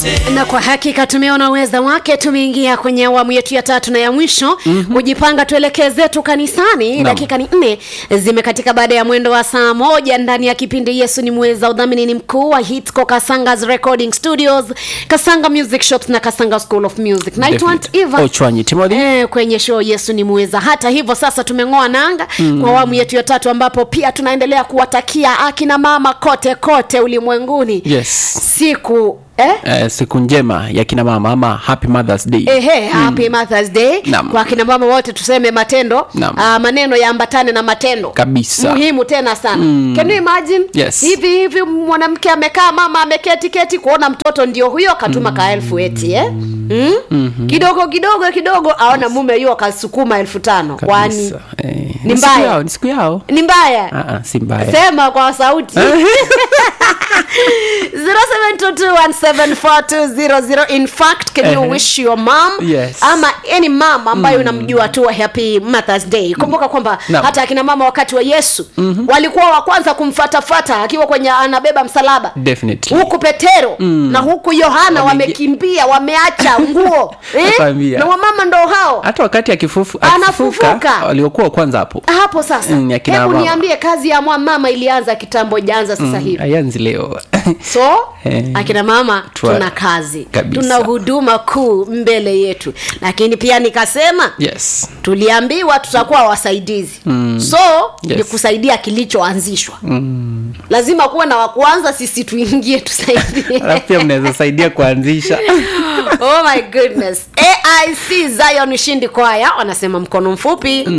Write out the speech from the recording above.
na kwa hakika tumeona uweza wake tumeingia kwenye awamu yetu ya tatu na ya mwisho mm-hmm. kujipanga tuelekee zetu kanisani Naam. dakika ni nne zimekatika baada ya mwendo wa saa moja ndani ya kipindi yesu ni mweza udhamini ni mkuu wa hitco kasangas recording studios kasanga music shops na kasanga school of music naitwa Aunt Definitely. Eva. Ochwanyi Timothy. Eh, kwenye show yesu ni mweza hata hivyo sasa tumeng'oa nanga mm. kwa awamu yetu ya tatu ambapo pia tunaendelea kuwatakia akina mama kote kote ulimwenguni yes siku eh? eh, siku njema ya kina mama ama happy mothers day ehe happy mothers day Naam. kwa kina mama wote tuseme matendo Naam. uh, maneno yaambatane na matendo Kabisa. muhimu tena sana mm. can you imagine Yes. hivi hivi mwanamke amekaa mama ameketi keti kuona mtoto ndio huyo katuma mm. ka elfu eti eh? mm? mm-hmm. kidogo kidogo kidogo aona mume yuo kasukuma elfu tano kwani Kabisa. eh, Ni ni siku mbaya. yao ni siku yao ni mbaya Ah, ah, si mbaya sema kwa sauti 0722174200 in fact can you Ehe. wish your mom Yes. ama any mom ambayo unamjua tu happy mothers day kumbuka kwamba Naam. hata akina mama wakati wa yesu mm-hmm. walikuwa wa kwanza kumfatafata akiwa kwenye anabeba msalaba definitely huku petero mm. na huku yohana Wameingia- wamekimbia wameacha nguo Nakwambia. na wamama ndo hao hata wakati akifufu, Anafufuka. akifufuka waliokuwa kwanza hapo hapo sasa Mm, ya kina hebu mama. niambie kazi ya mwa- mama ilianza kitambo ijaanza sasa hivi ayanzi leo so Eh. akina mama Twa- tuna kazi kabisa. tuna huduma kuu mbele yetu lakini pia nikasema yes tuliambiwa tutakuwa wasaidizi mm. so Yes. ni kusaidia kilichoanzishwa mm. lazima kuwa na wakuanza sisi tuingie tusaidie alafu pia mnaweza saidia kuanzisha oh my goodness aic zion ushindi kwaya wanasema mkono mfupi